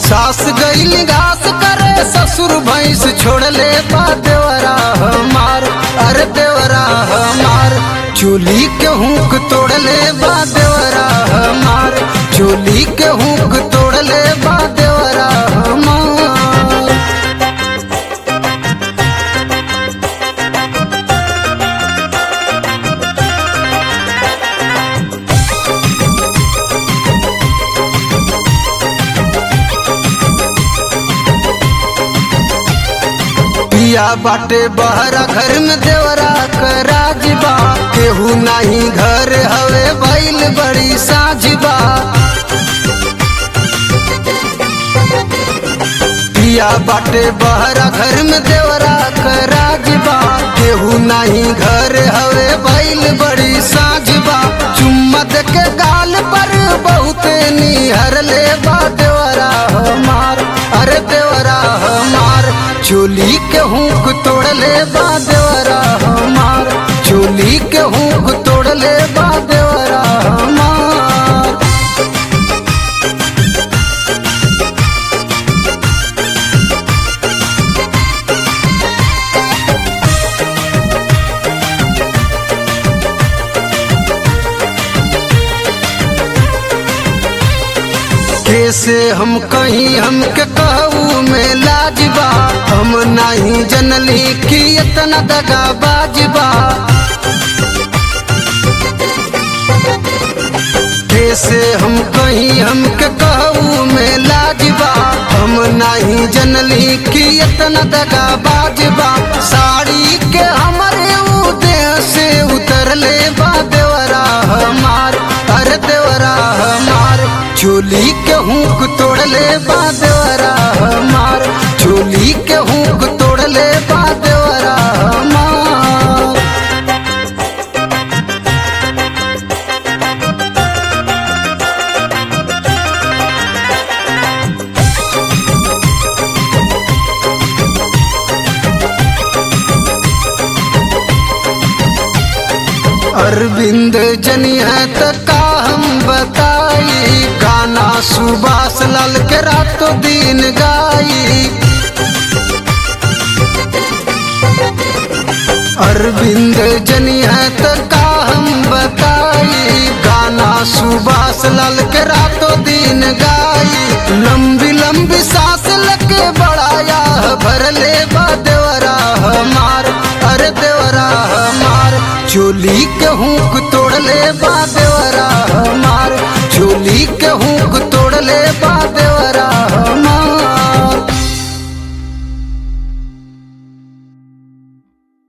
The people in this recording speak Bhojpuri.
सास गईल घास करे ससुर भैंस छोड़ले बा देवरा हमार अरे देवरा हमार चोली के हुक तोड़ले बा देवरा हमार चोली के हुक तोड़ले बा देवरा हमार पिया बाटे बहरा घर में देवरा कराजबा केहू नाही घर हवे भइल बड़ी साझबा पिया बाटे बहरा घर में देवरा कराजबा केहू नाही घर हवे भइल बड़ी साझबा चुम्मा दे के गाल पर बहुते निहर ले बा देवरा हमार अरे देवरा हमार चोली के हुक तोड़ले बा देवरा हमार चोली के हुक तोड़ले बा देवरा हमार कैसे हम कहीं हमके कहू में लाजबा हम नहीं जनली कि इतना दगा बाजबा कैसे हम कहीं हमके कहू में लाजबा हम नहीं जनली कि इतना दगा बाजबा साड़ी के हमारे ऊ देह से उतरले बा देवरा हमार अरे देवरा हमार चोली के हुक तोड़ले बा देवरा हमार चोली के हुक तोड़ले बा देवरा हमार अरविंद जनिया तक का हम बताई गाना सुभाष लाल के रातों दिन गाई अरविंद जनिया तक का हम बताई गाना सुभाष लाल के रातों दिन गाई लंबी लंबी सांस लगे बड़ाया भरले बा देवरा हमार अरे देवरा हमार चोली के हुक तोड़ले बा देवरा हमार चोली के हुक तोड़ले बा